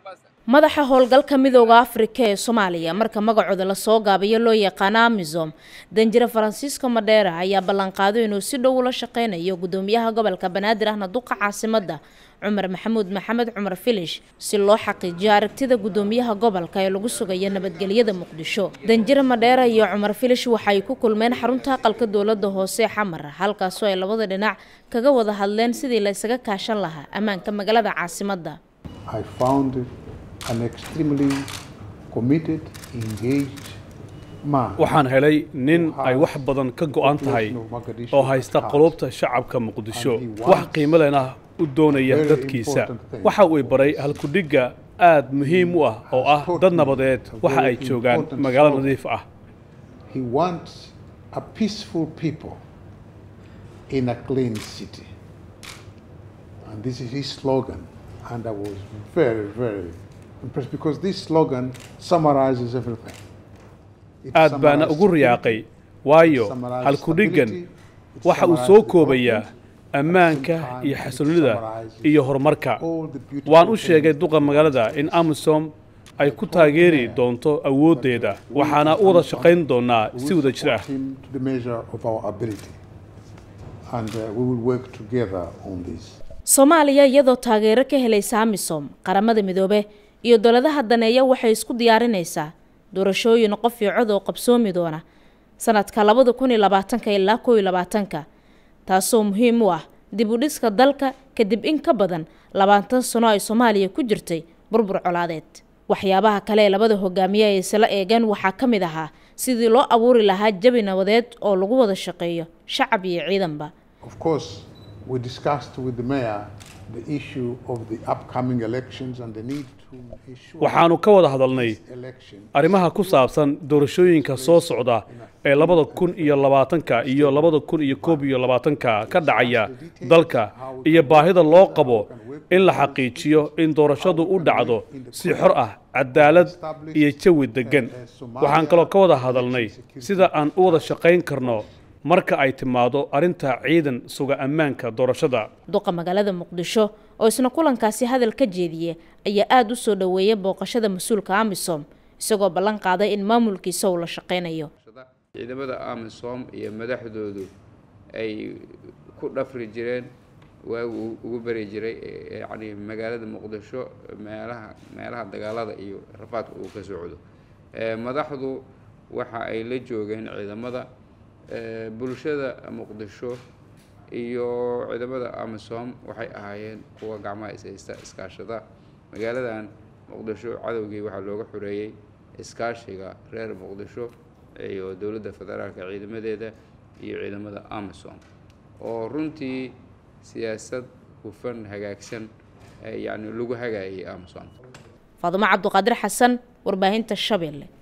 madaxa howlgalka midooda afrika ee soomaaliya marka magacooda lasoo gaabiyo loo yaqaano amisom danjire faransiisko madheera ayaa ballanqaaday inuu si dhow ula shaqeynayo gudoomiyaha gobolka banaadir ahna duqa caasimada cumar maxamuud maxamed cumar filish si loo xaqiijiyo aragtida gudoomiyaha gobolka ee lagu sugayo nabadgelyada muqdisho danjire madheera iyo cumar filish waxay ku kulmeen xarunta aqalka dowlada hoose xamar halkaasoo ay labada dhinac kaga wada hadleen sidii la isaga kaashan lahaa ammaanka magaalada caasimada waxaan helay nin ay wax badan ka go'an tahay oo haysta qulubta shacabka muqdisho wax qiimo lena u doonaya dadkiisa waxa uu baray halkudhigga aad muhiim u ah oo ah dad nabadeed waxa ay joogaan magaalo nadiif ah and I was very, very impressed because this slogan summarizes everything. aad baana ugu riyaaqay waayo halkudhiggan waxa uu soo koobayaa ammaanka iyo xasilonida iyo horumarka waan u sheegay duqa magaalada in amisom ay ku taageeri doonto awooddeeda waxaana u wada shaqayn doonaa si wada jir ah soomaaliya iyadoo taageero ka helaysa amisom qaramada midoobe iyo dowladaha daneeya waxay isku diyaarinaysaa doorashooyin qof iyo cod oo qabsoomi doona sanadka labada kun iyo labaatanka ilaa kow iyo labaatanka taasoo muhiim u ah dib u dhiska dalka kadib in ka badan labaatan sano ay soomaaliya ku jirtay burbur colaadeed waxyaabaha kale ee labada hogaamiye ay isla eegeen waxaa ka mid ahaa sidii loo abuuri lahaa jabi nabadeed oo lagu wada shaqeeyo shacab iyo ciidanba we discussed with the mayor the issue of the upcoming elections and the need to ensure waxaanu ka wada hadalnay arrimaha ku saabsan doorashooyinka soo socda ee labada kun iyo labaatanka iyo labada kun iyo koob iyo labaatanka ka dhacaya dalka iyo baahida loo qabo in la xaqiijiyo in doorashadu u dhacdo si xor ah cadaalad iyo jawi deggan waxaan kaloo ka wada hadalnay sida aan u wada shaqayn karno marka ay timaado arrinta ciidan suga ammaanka doorashada duqa magaalada muqdisho oo isna kulankaasi hadal ka jeediye ayaa aada u soo dhoweeyay booqashada mas-uulka amisom isagoo ballan qaaday in maamulkiisa uu la shaqaynayo ciidamada amisom iyo madaxdoodu ay ku dhafri jireen waagu ugu beri jiray yacni magaalada muqdisho meelaha meelaha dagaalada iyo rafaadka uu ka socdo madaxdu waxa ay la joogeen ciidamada bulshada muqdisho iyo ciidamada amisom waxay ahaayeen kuwa gacmaha ishaysta iskaashada magaaladan muqdisho cadowgii waxaa looga xoreeyey iskaashiga reer muqdisho iyo dowladda federaalka ciidamadeeda iyo ciidamada amisom oo runtii siyaasad hufan hagaagsan yacni lagu hagaayay amisom faadumo cabduqaadir xasan warbaahinta shabeelle